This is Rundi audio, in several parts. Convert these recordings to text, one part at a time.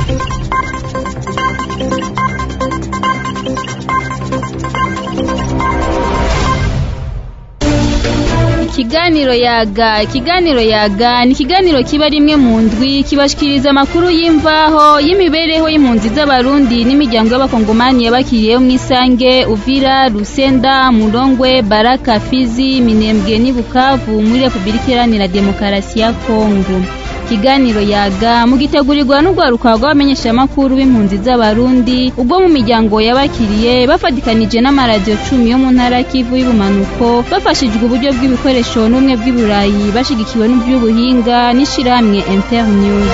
ikiganiro yaga ikiganiro yaga ni ikiganiro kiba rimwe mu ndwi kibashikiriza amakuru y'imvaho y'imibereho y'impunzi z'abarundi n'imiryango y'abakongomani yabakiriyeho mu isange uvira rusenda murongwe baraka fizi minembwe n'i bukavu muri repubulika iharanira demokarasi ya kongo ikiganiro yaga mugitegurirwa n'urwaruka rw'abamenyeshamakuru b'impunzi z'abarundi ubwo mu miryango yabakiriye bafatikanije n'amaradiyo cumi yo mu ntara kivu y'ubumanuko bafashijwe uburyo bw'ibikoresho n'ubumwe bw'iburayi bashigikiwe n'iby'ubuhinga n'ishirahamwe internews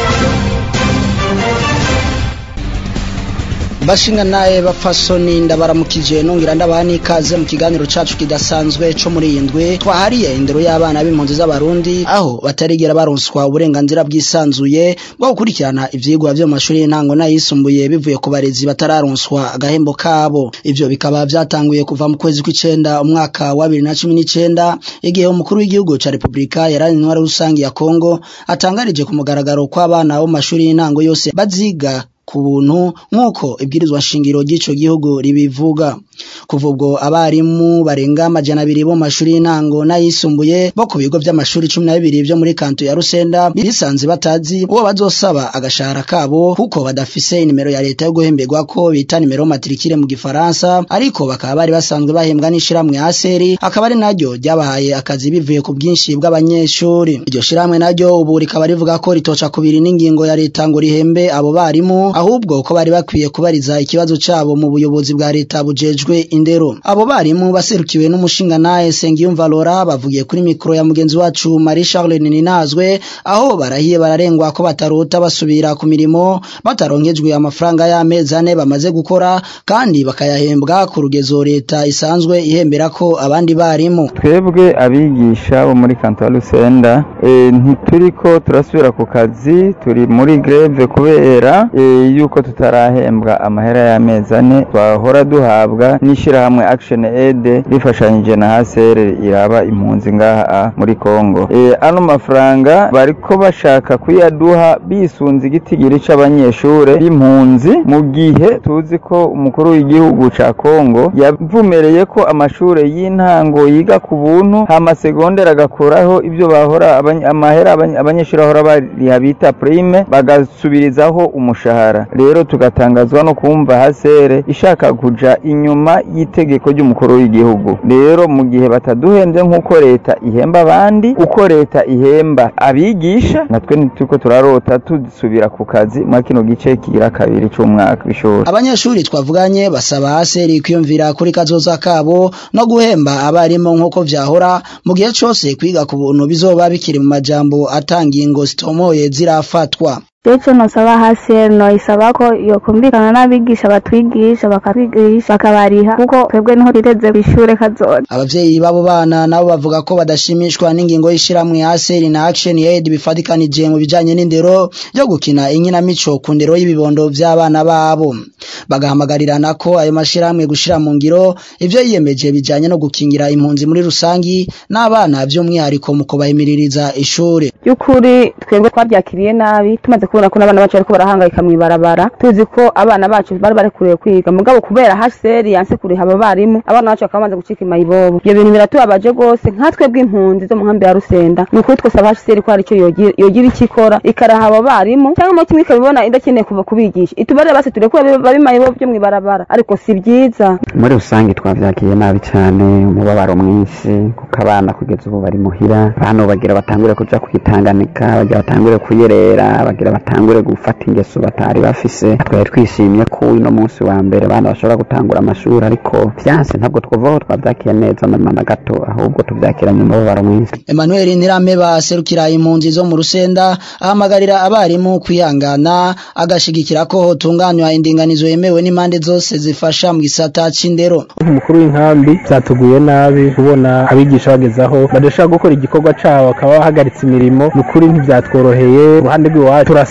bashinga naye bapfasoni ndabaramukije nongera ndabaha n'ikaze mu kiganiro cacu kidasanzwe co muri iyi ndwi twahariye indero y'abana b'impunzi z'abarundi aho batarigera baronswa uburenganzira bwisanzuye bwo gukurikirana ivyigwa vyo mu mashuri y'intango n'ayisumbuye bivuye ku barezi batararonswa agahembo kabo ivyo bikaba vyatanguye kuva mu kwezi kw'icenda umwaka wa bibiri na cumi n'icenda igihe umukuru w'igihugu ca repubulika yarari intwara rusangi ya kongo atangarije ku mugaragaro kw'abana bo mu mashuri y'intango yose baziga ku buntu nk'uko ibwirizwa shingiro ry'ico gihugu ribivuga kuva ubwo abarimu barenga amajana abiri bo mu mashuri y'intango n'ayisumbuye bo ku bigo vy'amashuri cumi na bibiri vyo muri kanto ya rusenda bisanze batazi uwo bazosaba agashahara kabo kuko badafise inimero ya leta yo guhemberwa ko bita nimero matrikire mu gifaransa ariko bakaba bari basanzwe bahembwa n'ishiramwe aseri akaba ari naryo ryabahaye akazi bivuye ku bwinshi bw'abanyeshuri iryo shiramwe naryo ubu rikaba rivuga ko ritoca kubiri n'ingingo ya leta ngo rihembe abo barimu ahubwo ko bari bakwiye kubariza ikibazo cabo mu buyobozi bwa leta bujejwe indero abo barimu baserukiwe n'umushinga naye Sengiyumva Laura bavugiye kuri mikro ya mugenzi wacu Marie Charles Ninazwe aho barahiye bararengwa ko batarota basubira ku mirimo bataronkejwe amafaranga y'amezi ane bamaze gukora kandi bakayahembwa ku rugezo leta isanzwe ihembera ko abandi barimu twebwe abigisha bo muri kanto ya Lusenda e, ntituriko turasubira ku kazi turi muri greve kubera e, yuko tutarahembwa amahera y'amezi ane twahora duhabwa n'ishirahamwe Action Aid rifashanyije na HCR iraba impunzi ngaha muri Kongo e, ano mafaranga bariko bashaka kuyaduha bisunze igitigiri c'abanyeshure b'impunzi mu gihe tuzi ko umukuru w'igihugu ca Kongo yavumereye ko amashure y'intango yiga ku buntu hama segondere agakuraho ibyo bahora amahera abanyeshuri bahora bariha bita prime bagasubirizaho umushahara rero tugatangazwa no kumva hasere ishaka kuja inyuma y'itegeko ry'umukuru w'igihugu rero mu gihe bataduhenze nk'uko leta ihemba abandi uko leta ihemba abigisha natwe ntituko turarota dusubira ku kazi muri kino gice kigira kabiri c'umwaka w'ishuri abanyeshuri twavuganye basaba haseri kwiyumvira kuri kazoza kabo no guhemba abarimu nk'uko vyahora mu gihe cose kwiga ku buntu bizoba bikiri mu majambo atangingo zitomoye zirafatwa Jecho nosaba hasi noisaba ko yokumvikana n'abigisha batwigisha bakatwigisha bakabariha kuko twebwe niho rireze bishure kazoza abavyeyi babo bana nabo bavuga ko badashimishwa n'ingingo y'ishiramwe Aseri na Action Aid bifatikanije mu bijanye n'indero yo gukina inkinamico ku ndero y'ibibondo vy'abana babo bagahamagarira ko ayo mashiramwe gushira mu ngiro ivyo yiyemeje bijanye no gukingira impunzi muri rusangi n'abana vy'umwihariko mu kubahimiririza ishure by'ukuri twebwe twabyakiriye nabi tumaze kubona ko n'abana bacu bariko barahangayika mw'ibarabara tuzi ko abana bacu bari barekuriwe kwiga mugabo kubera HCR yanse kuriha abo barimu abana bacu bakaba bamaze gucika imayibobo ibyo bintu biratubabaje rwose nkatwe bw'impunzi zo mu nkambi ya Rusenda ni ukuri twosaba HCR ko hari icyo yogira icyo ikora ikaraha abo barimu cyangwa mo kimwe ikabibona idakeneye kuva kubigisha itubarire basi turekure babe imayibobo byo mw'ibarabara ariko si byiza muri rusange twavyakiriye nabi cyane umubabaro mwinshi kuko abana kugeza ubu bari muhira bano bagira batangure kuja kwitanganika bagira batangure kuyerera bagira batangure gufata ingeso batari bafise twari twishimye ko uno munsi wa mbere abana bashobora gutangura amashuri ariko vyanse ntabwo twovaho twavyakiye neza na na gato ahubwo tuvyakiranye umubabaro mwinshi Emmanuel Ntirameba aserukira impunzi zo mu Rusenda ahamagarira abarimu kwihangana agashigikira ko hotunganywa indinganizo yemewe n'impande zose zifasha mu gisata c'indero umukuru w'inkambi byatuguye nabi kubona abigisha bagezaho badashaka gukora igikorwa cabo bakaba bahagaritse imirimo nukuri ntivyatworoheye uruhande rw'iwacu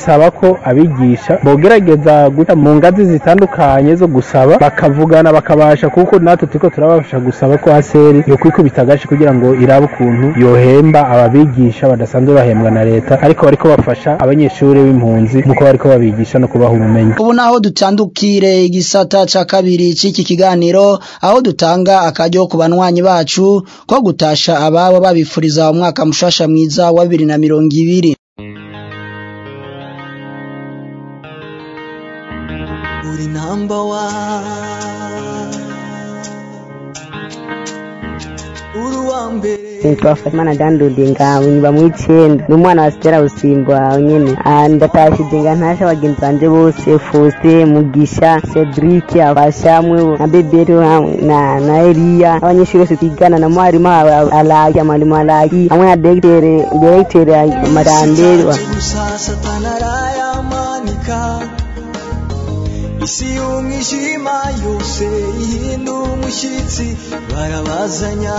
dusaba ko abigisha bogerageza guta mu ngazi zitandukanye zo gusaba bakavugana bakabasha kuko natwe turiko turabafasha gusaba ko haseri yo kwikubita agashi kugira ngo irabe ukuntu yohemba ababigisha badasanzwe bahembwa na leta ariko bariko bafasha abanyeshuri b'impunzi muko bariko babigisha no kubaha ubumenyi ubu naho dutandukire igisata ca kabiri c'iki kiganiro aho dutanga akaryo ku banywanyi bacu ko gutasha ababo babifuriza umwaka mushasha mwiza wa bibiri na mirongo ibiri uri namba wa uri uwa mbere nitwa Fatimana Dandudi ngawe nyiba mu icenda ni umwana wa Stella Busimbwa nyene Ah, ndatashije nga ntasha bagenzi banje bose Faustin Mugisha Cedric Abashamwe na Bebero hamwe na na Elia abanyeshuri bose twigana na mwarimu wawe Alaki mwalimu Alaki hamwe na directeur directeur Maranderi wa gusa satana arayamanika isi y'umwijima yose ihinda umushyitsi barabazanya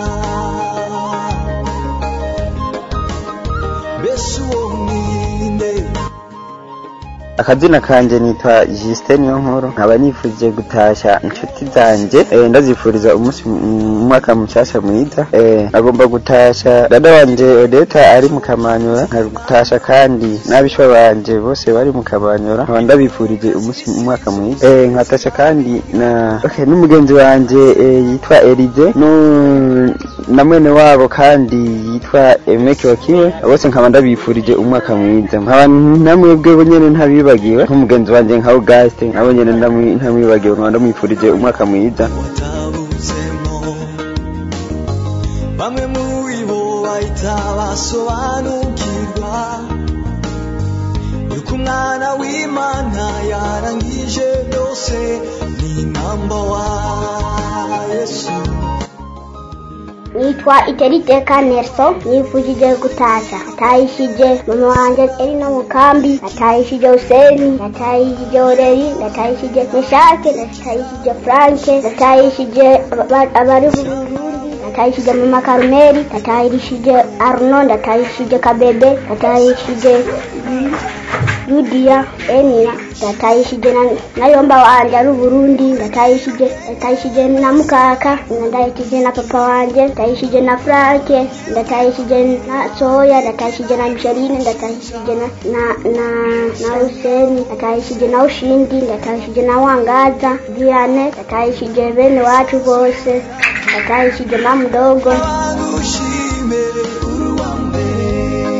mbese uwo mwinde akazina kanje nitwa Justin Niyonkuru nkaba nifuje gutasha inshuti zanje eh, ndazifuriza umunsi umwaka mushasha mwiza eh, agomba gutasha dada wanje Odeta ari mu Kamanyura nkagutasha kandi n'abishwa banje bose bari mu Kamanyura nkaba ndabifurije umunsi umwaka mwiza eh, nkatasha kandi na okay, n'umugenzi wanje eh, yitwa Elize nu na mwene wabo kandi yitwa Emeke Wakiwe bose nkaba ndabifurije umwaka mwiza nkaba namwebwe nyene ntabibagiwe nk'umugenzi wanje nka Auguste nabo nyene ndamwi- ntamwibagiwe nkaba ndamwifurije umwaka mwiza watabutsemo bamwe muri bo bahita basobanukirwa yuko umwana w'imana yarangije byose ni namba wa yesu nitwa iteriteka nerso nifujije gutasha natayishije mama wanje eri no mu kambi natayishije useni natayishije oreri natayishije meshake natayishije franke natayishije aba- abari mu burundi natayishije mama karumeri natayishije arno natayishije kabebe natayishije yudiya enina ndatayishije na, na yomba wanje ari uburundi ndatayishije ndatayishije na mukaka ndatayishije na papa wanje ndatayishije na franke ndatayishije na soya ndatayishije na micheline ndatayishije na na na, na useni ndatayishije na ushindi ndatayishije na wangaza diane ndatayishije bene wacu bose ndatayishije na mdogo bagushime uri uwa mbere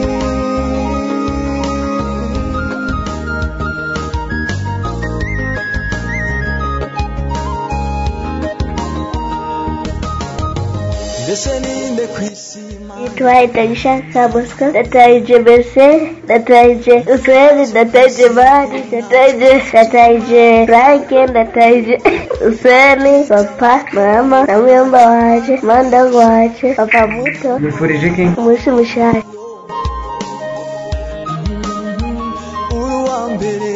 mbese ninde ku isi Nitwa Itagisha Kabuska, ndatayije Bese, ndatayije Usweli, ndatayije Mari, ndatayije ndatayije Franke, ndatayije Usweli, papa, mama, na muyomba waje, mandangu waje, papa muto, bifurije iki umunsi mushasha. uri uwa mbere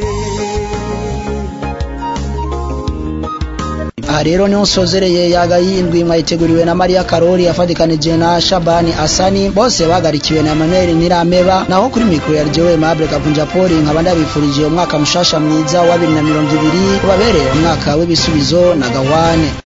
aha rero niho nsozereye yaga yindwi mwayiteguriwe na Maria Karori yafadikanije na Shabani Asani bose bagarikiwe na Emmanuel Nirameba naho kuri mikro ya Jewe Mable Kavunja Poli nkaba ndabifurije umwaka mushasha mwiza wa 2020 ubabereye umwaka w'ibisubizo na gawane